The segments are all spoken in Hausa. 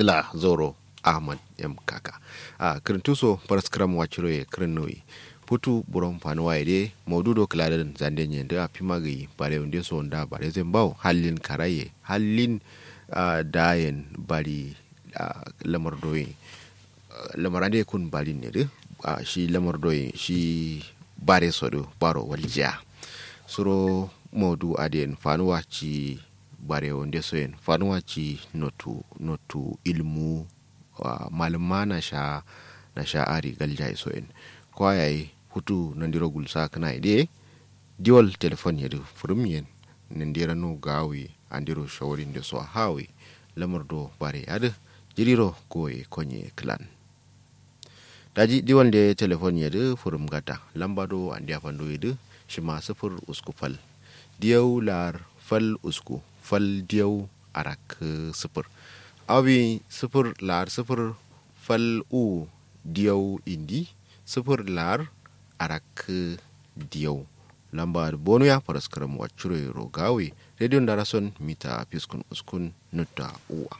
ngila zoro ahmad m kaka a kirintuso paraskram wachiro ye kirinnoyi putu buron fanuwa ide maududo kiladen zande nye da pimagi bare unde so nda bare zembao halin karaye halin uh, dayen bari uh, lamar doyi uh, lamar ade kun bari ne de uh, shi lamar doyi shi bare sodo baro waljiya suro maudu aden fanuwa ci bare wonde soyen fanuwa ci notu notu ilmu uh, malama na sha na sha ari galja soyen kwayaye hutu nandiro gulsa kana ide diwal telefon yedu furum yen nandira no gawi andiro shawarin da so hawi lamar do bare ada jiriro goye konye clan daji diwal da telefon yedu furum gata lamba do andi afando yedu shima sifir usku fal diyau lar fal usku fal diyau arak sifir abi sifir lar sifir fal u diyau indi sifir lar arak diyau lamba bonu ya faras karam wacure rogawe radio darason mita fiskun uskun nutta uwa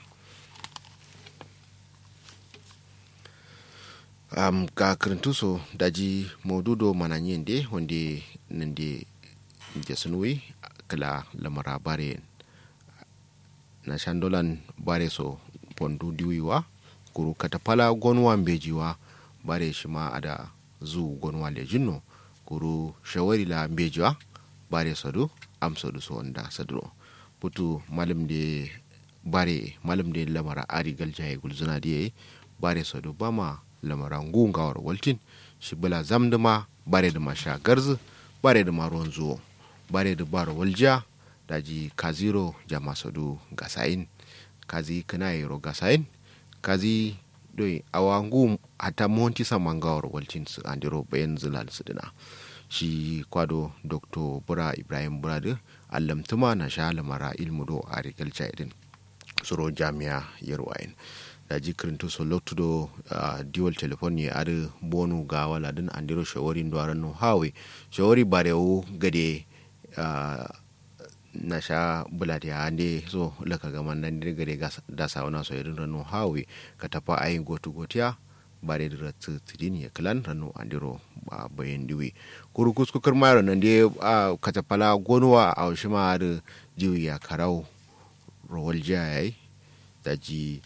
um, ga kirintuso daji maududo mananyen de wande nande jasunwe kala lamara bare na shandolan bare so pondu diwiwa kuru katapala gonwa mbejiwa bare shima ada zu gonwa lejinno kuru shawari la mbejiwa bare sadu am sadu so wanda sadro putu malam de bare malam de lamara ari galjaye gulzuna diye bare sadu bama lamara ngungawar waltin shi bala zamduma bare da masha garzu bare da maruwan zuwo bare da baro walja daji kaziro jama sadu gasain kazi kana yero gasain kazi doi awangu hata monti samangawar waltin su andiro bayan zilal su dina shi kwado dr bura ibrahim burada allamtuma na sha lamara ilmu do a rikalca idin suro jami'a yarwayin da jikirin to so lotudo uh, dual telefon ya ada bonu ga wala din andiro shawari ndo arano hawe shawari barewo gade uh, na sha bulati ya ande so laka gaman nan dir gade da sawana so irin rano hawe ka tafa ayin gotu gotiya bare da tidin ya klan rano andiro uh, bayan diwi kuru kuskukar mayar nan dai uh, ka tafala gonuwa a shima da jiwi ya karau rawal jayayi da ji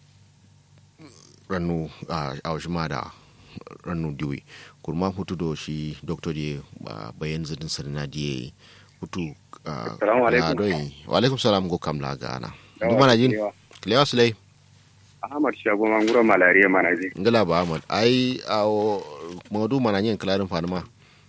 rannu a awshima da rannu diwi kurma hutu do shi doctor die bayan zidin sarina die hutu Assalamu doi wa alaikum salam go kam la gana duma na jin klewa sulai Ahmad Shago Manguro malaria mana ji. ngala ba ahmad ai awo modu mana yin klarin fanuma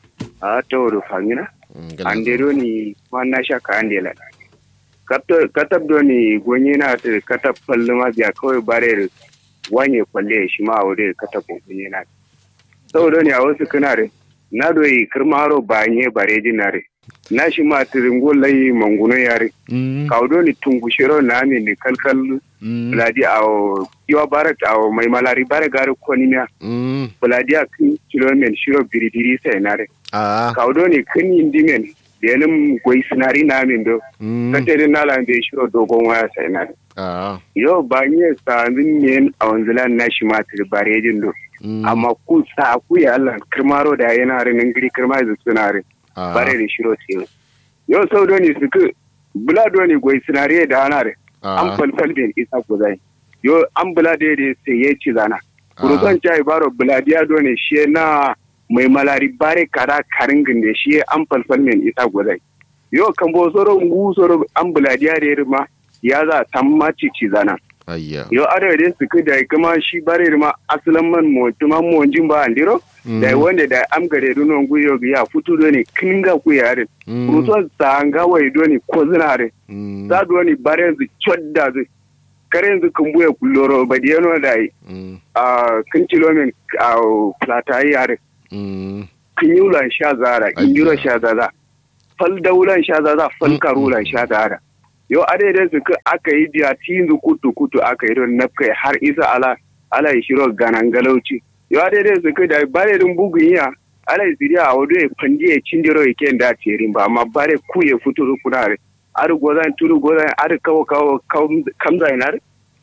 A to do fangina. ngala Ande do ni wanna shaka ande la. Kato katab do ni gonye na ta katab falluma biya kawai bare wanye kwalle shi ma aure katab gonye na. Saboda ne a wasu kana re. Na do yi kirmaro ba nye bare dinare. Na shi ma tiringo lai manguno yare. mm Kaudo ni tungushiro na mi ni kalkal mm Buladi a yiwa barak a mai malari bare gari konimiya. mm Buladi a kin kilomen shiro biribiri sai nare. a Kaudo ne kin indimen denim gwai sinari na min do. mm Katere na la be shiro dogon waya sai nare. a Yo ba nye sa min yen a wanzilan na shi matir bare jin do. mm Amma ku sa ku ya Allah kirmaro da yana rin ngiri kirma da sunare. a Bare da shiro sai. Yo sau do ne suku bula do ne gwai sinari da anare. an a falfal bin isa kuzai yo an bula da da sai ya ci zana kuruzan chai baro buladiya do ne shi na mai malari bare kada karingin da shi an falfal min isa kuzai yo kan bo soro ngu soro an buladiya da ma ya za tamma ci ci zana ayya yo ada da su ku da kuma shi bare ma asalan man mo tuma mo jin ba andiro da wanda da am gare do non guyo ya futu do ne kinga ku yare kuruzan sanga wai do ne ko zinare mm za du wani bare yanzu chodda zai kare yanzu kan buya kulloro ba da yano da mm a kan kilomin a plata yi yare mm kan yi ulan sha zara Ayya. indiro sha zaza fal da ulan sha zaza fal karu ulan sha zara yau a daidai su ka aka yi biya tinzu kutu kutu aka yi don nafkai har isa ala ala yi shiro ganan galauci yau a daidai su ka da bare din bugun iya ala yi siriya a wado ya fandi ya cindiro ya ken da terin ba amma bare ku ya fito kunare ar gozan turu gozan ar kawo kawo kamza inar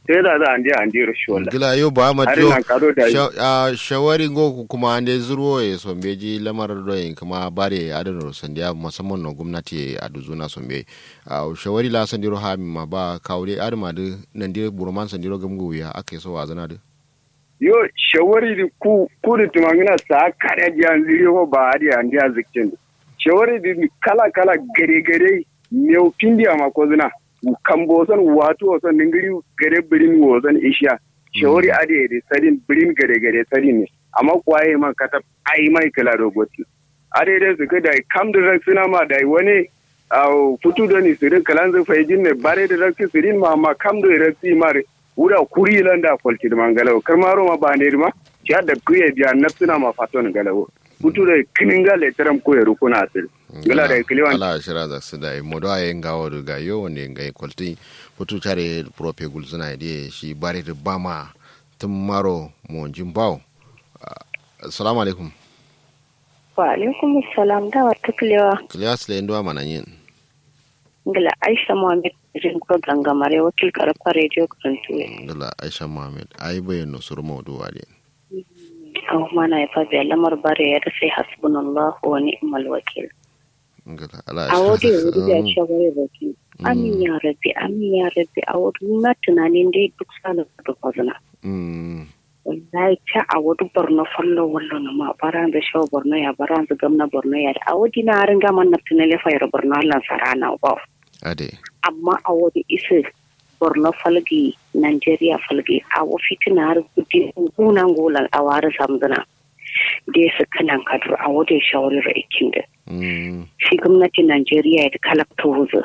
sai da za a ndi a ndi rashuwala gila yo ba ma har jo na karo da sha- ah, shawari go kuma ande zuro e sombeji lamar doyin kuma bare adano sandiya musamman no gwamnati a duzuna sombe a shawari la sandiro ha mi ma ba kawre adama de nan dire buroman sandiro gamgo ya ake so wazana de yo shawari di ku ku da tumangina sa kare jiyan ziri ko ba hadi an dia zikin shawari di kala kala gare gare meu pindi ama ko zina kambo son wato son ningiri gare birin wo son isha shawari ade de sadin birin gare gare sadin ne amma kwaye man kata ai mai kala rogoti ade de su da kam da suna ma da wani au futu da ni sirin kalan zai faijin ne bare da rakki sirin ma ma kam da rakki mare wura kuri landa folti man galawo karmaro ma ba ne ma ya da kuye biya nafsuna ma faton galawo futu da kininga le taram ko yaro kuna asir gala da kiliwan ala shira da su da modo aye ngawo do ga yo wonde ngai kolti putu tare prope gulzuna de shi bare de bama tum maro mo jimbaw assalamu alaikum wa alaikum salam da wata kulewa klias le ndo mana yin ngila aisha muhammad jin ko gangamare wakil karfa radio karantu ngala aisha muhammad ai bayan no sur mawdu wale an mana ya fabi lamar bare ya da sai hasbunallahu wa ni'mal wakil ngala ala a wadi ya wuri ya ce bare baki amin ya rabbi amin ya rabbi a wadi na tunanin dai duk sala da kwazana mm wallahi ta a wadi borno fallo wallo na ma baran da shawo borno ya baran da gamna borno ya a wadi na harin gaman na tunale fayar borno Allah sarana ba ade amma a wani isa borno falgi nigeria falgi a wafi tuna har gudi gunan golan a wari samzuna da ya suka nan kadur a wadda shawarar aikin da mm shi gwamnatin nigeria ya kalakta wuzu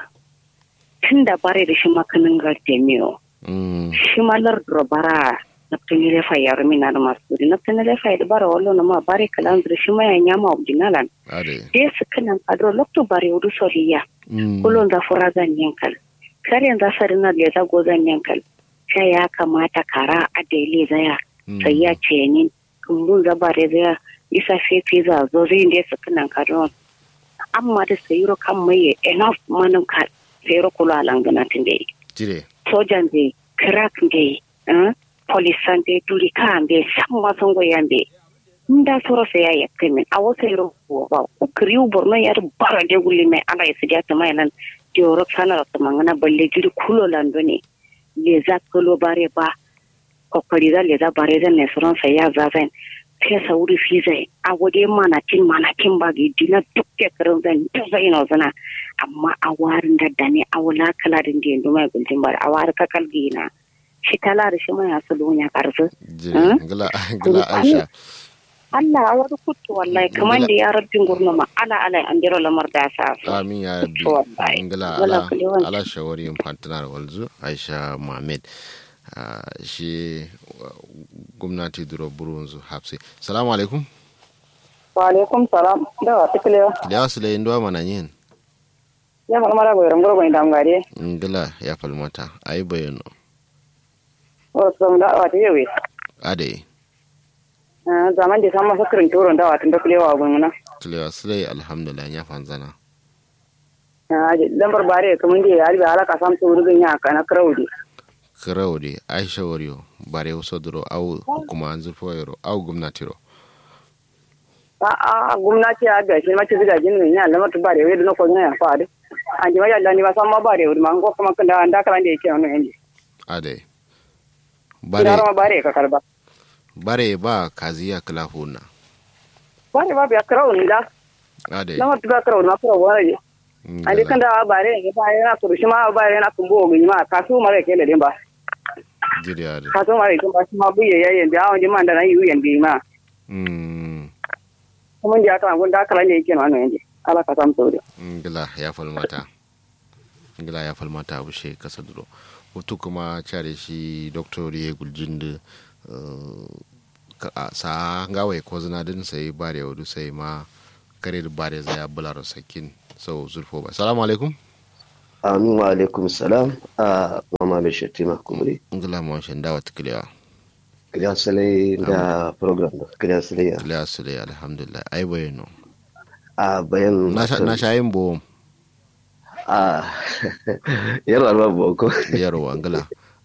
tun da bare da shi makanin gardemiyo mm shi malar bara na tunile fa ya rumina da masu gudi na tunile fa da bara wallo na ma bare kalan da shi ma ya nyama obdinalan ade da ya suka nan kadur lokto bare wudu soriya mm kullum za fura zan yankal kar yanzu sarin na da zago zan yankal sai ya kamata kara a daile zaya sai ya ce ni kumbun zaba da zaya isa fefe za zo zai da su kanan kadon amma da sayiro kan mai enough manin ka sayiro kula langana tun da jire sojan da crack da polisan da turi kan da san wasan goyan da nda soro se ya yakkemi a wata yoro ba ko kriu borno yar bara de gulli me ala ya sidia ta mai nan joro sana ra mangana balle jiri kulo lando ne le za kulo bare ba ko kari da le za bare da ne soron sa ya za zan ke sa wuri fi zai a wode mana tin mana tin ba gi dina dukke karin zan ta zai no zana amma a warin da dane a wala kala din da yanzu mai gultin bar a war ka kalgi na shi kala da shi mai asalo ya karzu jire ngala ngala aisha Allah a wani kutu wallahi kamar da ya rabbin gurnuma ala ala an jira lamar da sa su. amin ya rabbi To, wallahi. ngala Wala ala kule wani. ala shawari infantinar walzu aisha muhammad ah, shi uh, gwamnati duro burunzu hapsi salamu alaikum wa alaikum salam da wa tiklewa da su le ndo mana yin ya fal mara go rango go indam gare ngala ya falmata ayi bayano o so da wa tewe ade zaman da sama sakrin turon da wa tun da klewa go ngana kilewa sule alhamdulillah ya fanzana lambar bare kamun da ya albi alaka sam to rugin ya kana kraudi kirau de aisha wariyo bare wasu duro au kuma an zurfa yaro au gwamnati ro a a gwamnati ya ga shi ma ci ziga jin ne ya lamar bare we da na ko ne ya fa da an ji ma ya ni ba sam ma bare we ma ko kuma kan da da kala da yake wannan yanzu ade bare bare ma bare ka karba bare ba kaziya kilafuna bare ba ya kraudi da ade lamar ba kraudi ma kraudi wani an dai kan da bare ne ba yana kuru shi ma bare yana kumbo go ma kasu mare ke da din ba jiri ade kasu mare ke ba shi ma buye yayin da awon jiman da na yi yan bi ma mm kuma da aka gun da aka lalle yake nan yanzu ala ka samu sauri ngila ya falmata ngila ya falmata abu she kasa duro hutu kuma care shi doctor ya guljin da sa ngawai ko zina din sai bare wadu sai ma kare da bare zai ya bular sakin sau zurfo ba salamu alaikum amin wa alaikum salam a mama mai shatima kumuri ngila ma shan dawa tiklewa kiriya salai da program da kiriya salai ya tiklewa su dai alhamdulillah ai bayano a bayan na sha- na shayin bo a yar alba boko yarwa ngila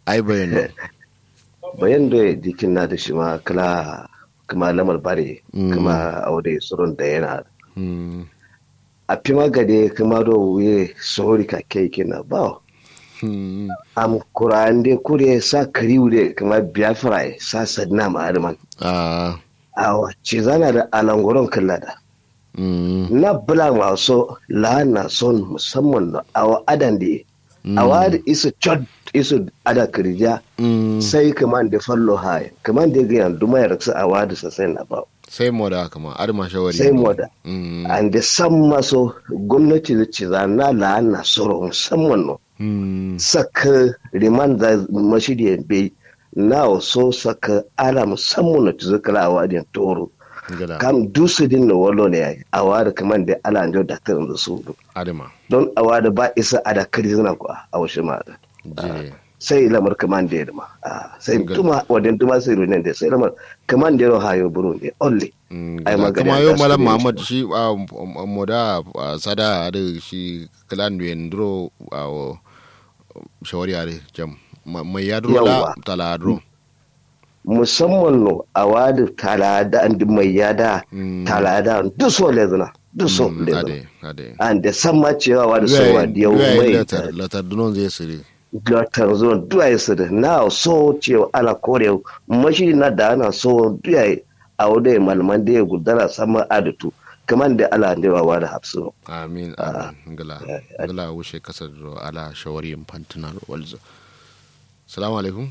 ai bayan no bayan da dikin na da shi ma kala kuma lamar bare Mm. kuma aure surun da yana Mm. a fi magade kuma do wuye sori ka kai kina ba Mm. am kurande kure sa kariure kuma biafra sa sadna ma arman ah awa ci zana da alangoron kallada Mm. na bula maso lana son musamman da awa adan da awa da isu chod isu ada kirja Mm. sai kaman da fallo haya kaman da gayan duma ya raksa awa da sasai na ba sai moda kama ar ma shawari sai moda Mm. an da san maso gwamnati da ci zana lana soro musamman no Mm. saka riman da mashidi bai na so saka ala musamman na ci zakala awa da toro gala kam dusu din na walo ne yayi awa da kaman da ala da daktarin da su adama don awa da ba isa a da kari zina kuwa a washe ma da jire sai lamar kaman da yadda ma Ah, sai Good. tuma wadan tuma sai runen da sai lamar kaman da yaro hayo buru ne only Mm, Ai, gala. magana kuma da yau su malam ne muhammad shi. shi ah, m- m- moda ah, sada da shi clan wendro ah, shawari are jam Ma- mai ya duro la Yawwa. tala duro musamman no awa da talada an mai yada Mm. talada duk so lezina duk so Mm, lezina ade ade an da san ma cewa wa da sowa da yau mai latar latar dunon zai siri latar zuwa duwaye su da na so cewa ala kore mashi na da ana so duwaye a wadda malaman da ya gudana sama adatu kamar da ala da yawa da hapsu amin amin gala gala wuce kasar da ala shawari fantunar walzo salamu alaikum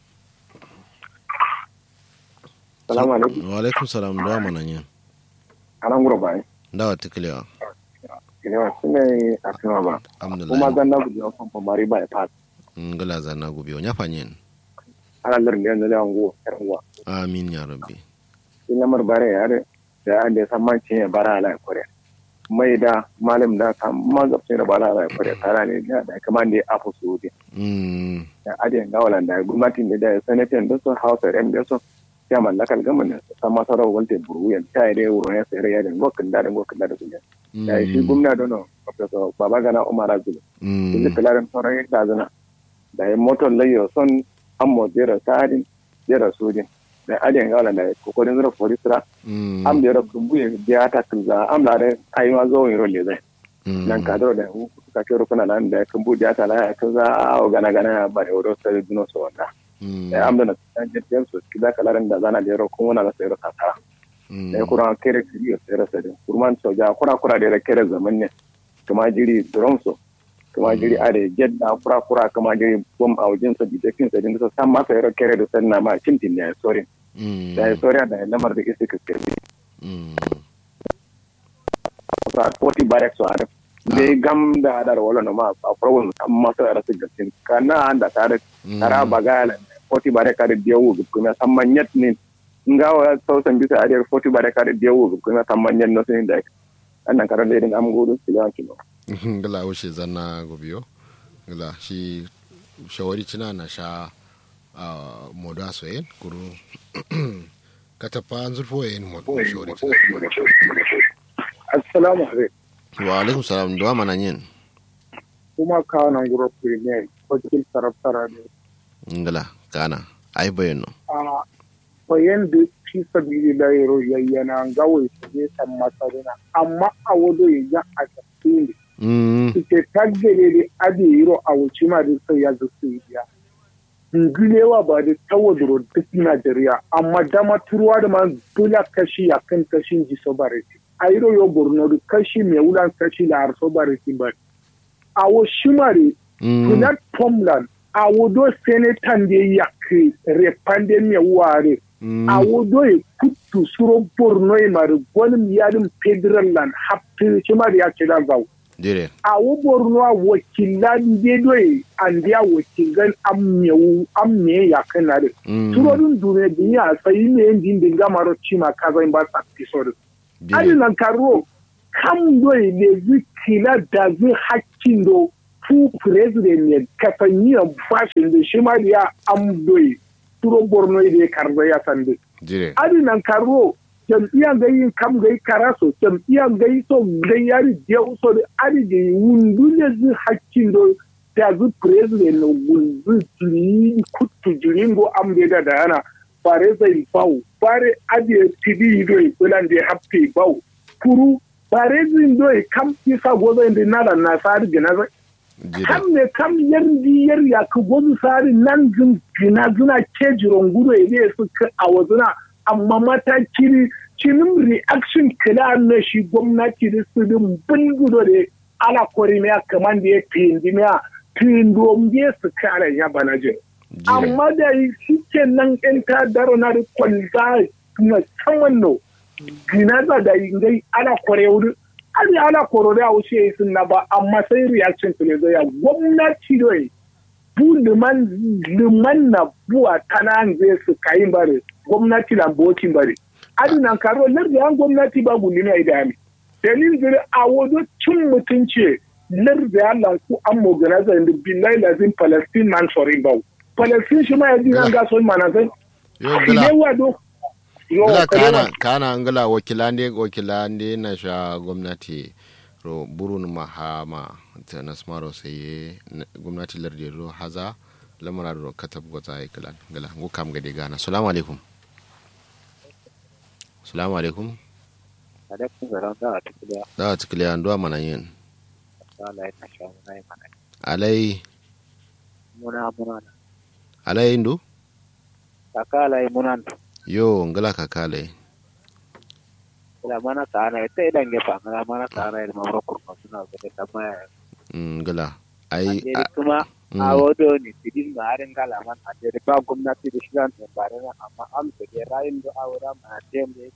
salamu alaikum wa alaikum salam da mana yin anan gura bai dawa tiklewa kilewa sune a kuma ba kuma alhamdulillah zan na guji wa famfa mari ba ya fat ngala zanna gobe nya fanyen ana lirin da yanzu da yango yaran uwa amin ya rabbi in lamar bare ya da da an da san manci ya bara ala kore mai da malam da kan mazabta da bara ala kore tara ne da da kaman da ya afu su da mm da adiyan gawalan da gwamnatin da da sanatin da su hausa da da su ya mallakal gaman da san masarar walte buruyan ta yi da wuro ya sayar ya da gokin da da gokin da da su da shi gwamna dono professor babagana umar azulu mm inda kalarin sauran yadda zana da ya motar layo son ammo jera sadin jera sojin da adiyan gawalan da kokorin zura forisra mm am da yara kumbu ya biya ta kunza am da ai ma zo yin rolle zai nan ka da hu ka kero kuna nan da kumbu da ta la ya kunza o gana gana ba da wuro sai duno so wanda da am da na san jin so kida kalarin da zana da yaro kuma na sai ro ta da kura kere kiri sai ra sai kurman so ja kura kura da kere zaman ne kuma jiri drum so kuma jiri are jedda kura kura kuma jiri bom a wajen sa bijekin sa din sa san ma sai ro kere da sanna ma cintin ne sorry da sorry da lamar da kike kirbi sa poti barek so are be gam da da wala no ma a problem amma sai ra sigin tin kana anda tare tara bagala poti barek are dewu kuma samman yat ne ngawa sausan bisa ariyar poti barek are dewu kuma samman yat no sin da annan karan da irin am gudu silan kilo gala wuce zanna gobiyo gala shi shawari cina na sha a moda soyen kuru katafa zurfo yin moda shawari cina assalamu alaikum wa alaikum salam duwa mana yin kuma kanan guro premier wakil sarrafa ne ngala kana ai bayan no a bayan da fi sabili da yaro yayyana gawai su ne san masarina amma a wado ya ja a tafi ne suke taggare da ade yiro a wuce ma da sai ya zuci biya ngulewa ba da tawaduro duk Najeriya amma dama turuwa da ma dole kashi ya kan kashin ji sobariti a yiro yo borno da kashi mai wulan kashi da har sobariti ba a wo shimare platform land a wodo senetan da ya ke repande mai ware a wodo ya kutu suro borno ya mara gwanin yarin federal land haftin shimare ya ce da zau dire a wo borno a wakilan dedoye an dia wakilan ammewu amme ya kana de turodun dune biya sai ne ndin dinga maro chima kaza in ba sa episode ali nan karo kam doye ne zikila da zai hakkin do fu president ne kafanya bashin da shi ma ya am doye turo borno da karza ya sande dire ali nan karo jam'iyyar gai kam gai karaso jam'iyyar gai so gai yari diya so da ari da wundu ne zai hakkin do ta zu president no gulzu tuli kutu jiringo amde da dana bare zai bau bare ade tidi do kulan de happy bau kuru bare zin do kam isa gozo inde nala na sari gina kam ne kam yardi yar ya ka gozo sari nan zin gina zuna kejiron gudo ide su a wazuna amma mataki cinin reaction kila na shi gwamnati da su din bulgudo da ala kori miya kamar da ya pindi miya pindo mbiye su kare ya bana jin amma da shi ke nan in ta daro na da kwalza musamman no gina za da ngai ala kore wuri ali ala koro da wuce sun na ba amma sai reaction kile zai ya gwamnati doyi bu liman liman na buwa tana zai su kayin bare gwamnati na bokin bare adinan karo larda yan gwamnati ba gudu ne da mi dalil gari a wazo cin mutunci larda ya lanku an moganaza da billahi lazim palestine man foreign bau palestine shi ma ya ji nan gaso mana sai ile wado Gila kana kana ngala wakilande wakilande na sha gwamnati ro burun mahama ta nasmaro sai gwamnati larda ro haza lamara ro katab gota ikilan gala ngukam gade gana assalamu alaikum salamu alaikum alaikum salam da a tukiliya da a tukiliya ndo mana yin alai na sha muna yi mana alai muna muna alai ndo kaka alai muna yo ngala kaka alai ila mana ka ana ita idan gefa ngala mana ka ana ilma mura kurma suna gade kama ya ngala ai kuma a wado ne tidin ma harin gala man a jere ba gwamnati da shigan da bare na amma am da ke rayin da awura ma tem ne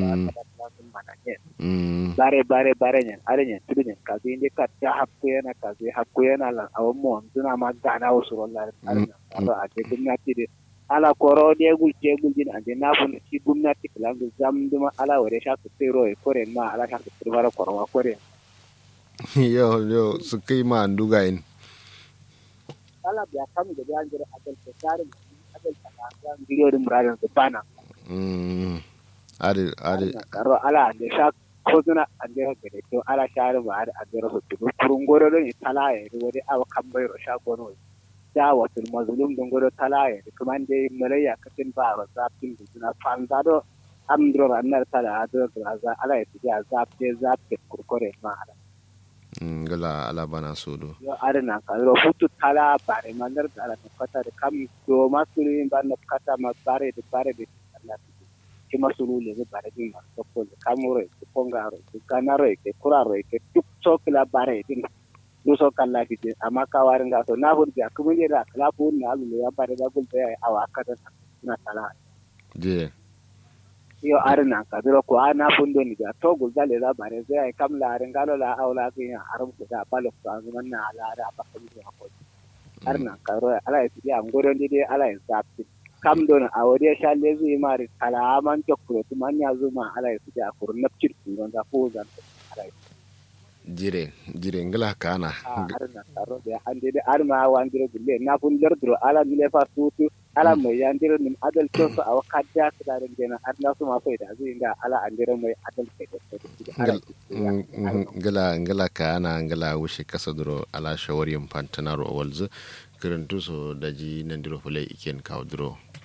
bare bare bare ne are ne tudu ne ka zai ka ta hakku yana ka zai hakku yana lan awon mu suna ma gana wasu wallahi a je gwamnati da ala koro de gul je gul din ande na bun ci gwamnati kalan da zam duma ala wore sha ku tsero e kore ma ala sha ku tsero koro wa kore yo yo su kai ma nduga in ala biya kam da biyan jira adal ko tarin adal ta ga ngiro dum radan da bana mm ade ade karo ala da sha ko zuna ande ha gade to ala share ba ade ade ro to kurun goro don tala ya wori awa kambai ro sha gono da watul mazlum don goro tala ya kuma ande malaya katin ba ro zafin da zuna fanza do amdro ranar tala ado za ala ya tiya zafte zafte kurkore ma ala ngala ala bana sodo yo arena ka ro futu tala bare mandar dala no kata de kam do masulu ban no kata ma bare de bare de Allah ki masulu le de bare de ma to ko kamuro ko pongaro ko kanaro ke kuraro ke tuk tok la bare de do so kala ki de amma ka warin ga to na bur ja kuma ne da kala bu na alu ya bare da gul ya awa kata na tala je yo arna ka duro ko ana fundo ni ga to gul dale da bare zai ai kam la ren galo la aula ke ya haram ko da balo ko an man na ala da ba kan ni ko arna ka ro ala ya ngoro ndi de ala ya sapti kam don a wode sha le zui mari kala man to ko to man ya zuma ala ya ja ko napcir ku don da ko zan ala jire jire ngala kana arna ka ro de ande de arma wa ndiro bulle na fun derdro ala mi le fa tutu ala mai yandiro nim adal toso awa kadda su da gena adna su ma faida zai ga ala andiro mai adal ke da ngala ngala ka ana ngala wushi kasa duro ala shawari pantana ro walzu kirantu so daji nandiro fulai iken kawo duro